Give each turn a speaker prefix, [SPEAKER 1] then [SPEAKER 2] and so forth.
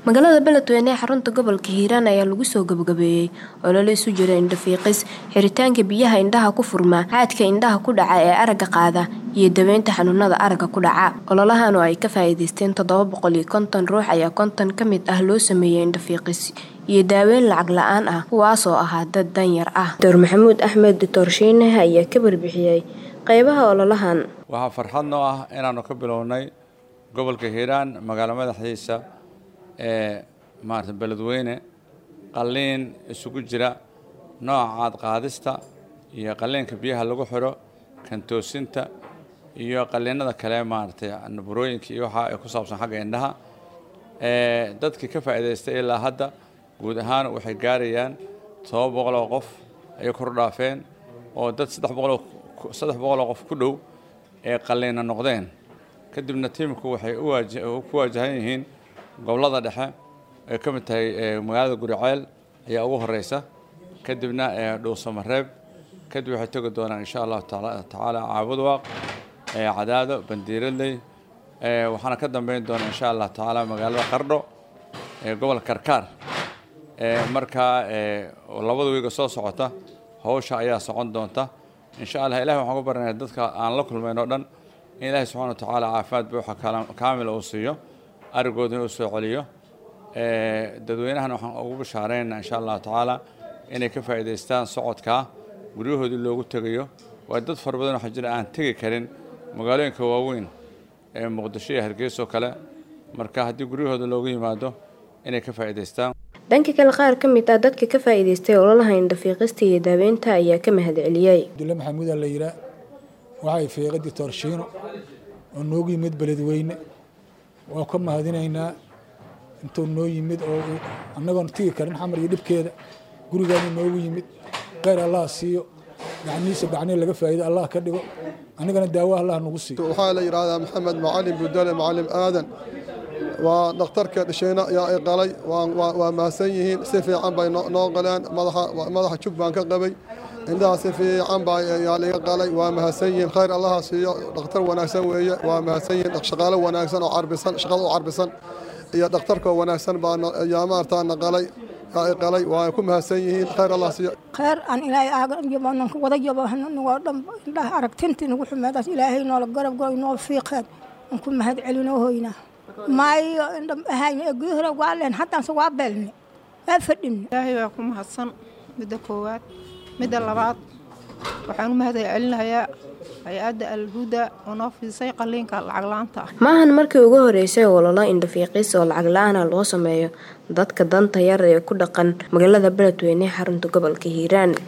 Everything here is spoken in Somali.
[SPEAKER 1] magaalada beledweyne ee xarunta gobolka hiiraan ayaa lagu soo gabagabeeyey olole isu jira indhafiiqis xiritaanka biyaha indhaha ku furma caadka indhaha ku dhaca ee aragga qaada iyo daweynta xanuunada aragga ku dhaca ololahan oo ay ka faa'iideysteen toddoba boqol iyo konton ruux ayaa konton ka mid ah loo sameeyey indhafiiqis iyo daaweyn lacag la-aan ah kuwaasoo ahaa dad danyar ah doctor maxamuud axmed doctor shiine ayaa ka warbixiyey qeybaha ololahan
[SPEAKER 2] waxaa farxad noo ah inaanu ka bilownay gobolka hiiraan magaalo madaxdiisa ee maarata beledweyne qalliin isugu jira nooca caadqaadista iyo qalliinka biyaha lagu xidho kantoosinta iyo qalliinada kale maaragtay burooyinka iyo waxa ay ku saabsan xagga indhaha dadkii ka faa'iidaystay ilaa hadda guud ahaan waxay gaarayaan todoba boqol oo qof ayay kor dhaafeen oo dad saddex boqoloo saddex boqoloo qof ku dhow ee qalliina noqdeen kadibna tiimku waxay ku waajahan yihiin gobollada dhexe ay ka mid tahay magaalada guriceel ayaa ugu horeysa kadibna dhuusamareeb kadib waxay tegi doonaan insha allahu tacaala caabudwaaq cadaado bandiiradley waxaana ka dambeyn doona insha allah tacaala magaalada qardho gobolka karkaar markaa labada wiiga soo socota hawsha ayaa socon doonta insha allah ilahi waxaan ku baranaya dadka aan la kulmayn oo dhan in ilaahi subxana wa tacaala caafimaad buuxa kaamila uu siiyo arigooda inuu soo celiyo dadweynahana waxaan ugu bashaareynaa insha allahu tacaala inay ka faa'iidaystaan socodkaa guryahoodii loogu tegayo waa dad fara badan waxaa jira aan tegi karin magaalooyinka waaweyn ee muqdisho iyo hargeyso kale marka haddii guryahooda loogu yimaado inay ka faa'iidaystaan
[SPEAKER 1] dhanka kale qaar ka mid ah dadka ka faa'iidaystay ololaha indhafiiqista iyo daaweynta ayaa ka mahad celiyey
[SPEAKER 3] abdulle maxamuudaa la yiraa waxay fiiqa doctor shiino oo noogu yimid beledweyne waa ka mahadinaynaa intuu noo yimid oo annagoon tigi karin xamar iyo dhibkeeda gurigaanu noogu yimid kheyr allah siiyo gacnihiisa gacnihi laga faa'iido allah ka dhigo anigana daawo allah nagu siiyo
[SPEAKER 4] waxaa la yidhaahdaa maxamed macalin budale macalin aadan waa dhakhtarka dhishayna ayaa ay qalay waa mahadsan yihiin si fiican bay noo qaleen madaxa jug baan ka qabay indhaha si fiican baa yaa liga qalay waa mahadsan yihiin khayr allaha siiyo dhakhtar wanaagsan weeye waa mahadsan yihiin shaqaalo wanaagsan oo carbisan shaqada u carbisan iyo dhakhtarkoo wanaagsan baa yaa maartaa na qalay yaa ay qalay waa ku mahadsan yihiin khayr allah siiyo
[SPEAKER 5] khayr aan ilaahay aagan wada yaboo dhan indhaha aragtintii nagu xumeedaas ilaahay noola garab galo noo fiiqeen aan ku mahad celinoo hoynaa maayo indha ahayn ee guda hore waa leen haddaanse waa beelne waa fadhine
[SPEAKER 6] ilaahay waa ku mahadsan midda koowaad midda labaad waxaan u mahad celinayaa hay-adda alhuda oo noo fiisay qalliinka lacag la-aanta ah
[SPEAKER 1] maahan markii ugu horeysay ololo indhafiiqis oo lacag la-aana loo sameeyo dadka danta yar ee ku dhaqan magaalada beledweyne xarunta gobolka hiiraan